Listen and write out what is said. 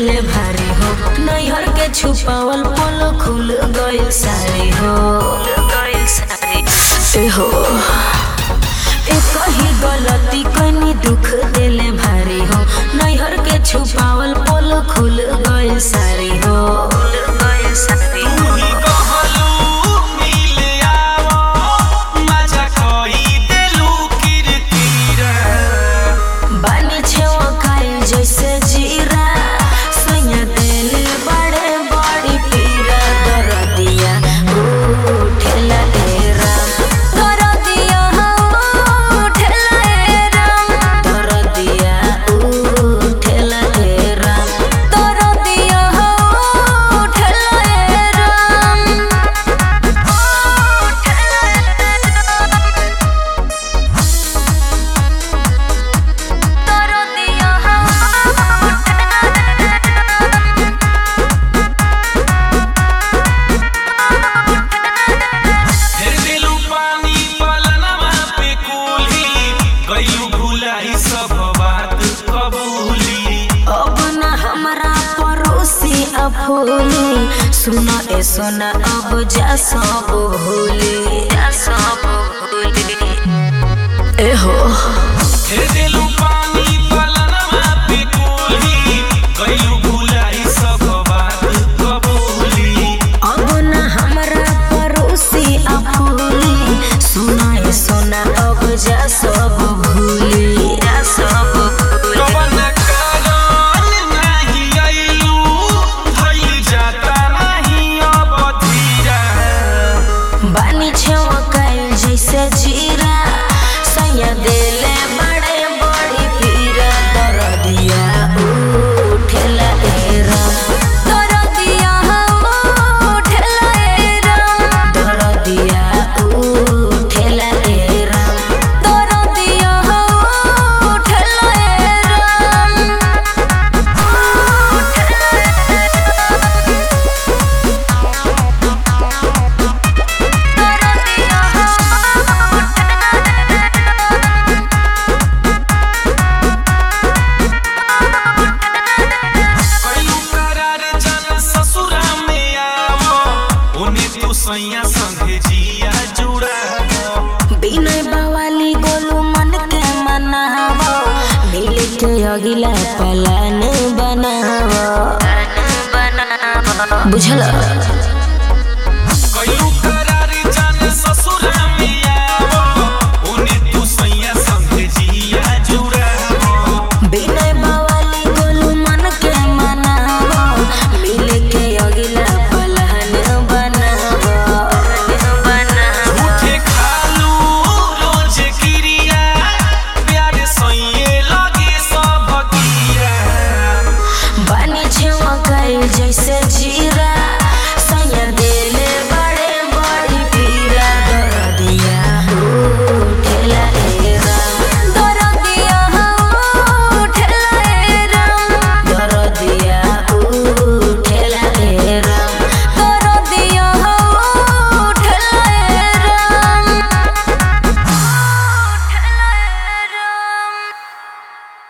देले भारी हो नैहर के छुपावल पोलो खुल गइल सारी हो ए हो ए कही गलती कनी दुख देले भारी हो नैहर के छुपावल पोलो खुल गइल सारी हो तुही कहलू मिले आवो मजा कही देलू किरकिरा बानी छेवा खाइल जैसे जीरा सैया देले बड़े बड़ी पीरा दरदिया उठेला ए राम दरदिया उठेला ए राम दरदिया उठेला ए राम दरदिया उठेला ए राम फिर दिलू पानी पलनवा पे कुली गइलू भुलाई सब बात कबूली अब न हमरा पड़ोसी अफोली सुन ए सोना अब जा सब भूली जा सब भूली ए हो फिर दिलू पानी पलनवा पे कुली गइलू भुलाई सब बात कबूली अब न हमरा पड़ोसी अफोली सुन ए सोना अब जा सब भूली जा सब भूली कवन कारण नाही अइलू भइल जाता नाही अब धीरा बानी छेवा कायल जैसे जीरा सैया देले बड़े बड़ी पीरा दरदिया उठेला ए राम दरदिया उठेला ए राम दरदिया उठेला ए राम दरदिया उठेला ए राम कइलू करार जन ससुरा में आवो ओने तू सैया संगे जिया जुड़ावो बिनय बवाली गोलू मन के मनावो मिल के अगिला पलान बनावो बुझल कइलू करार जन ससुरा में आवो ओने तू सैया संगे जिया जुड़ावो बिनय बवाली गोलू मन के मनावो मिल के अगिला पलान बनावो झूठे खालू रोज क्रिया प्यार सैये लगे सब गिरा बानी छेवा गइल जैसे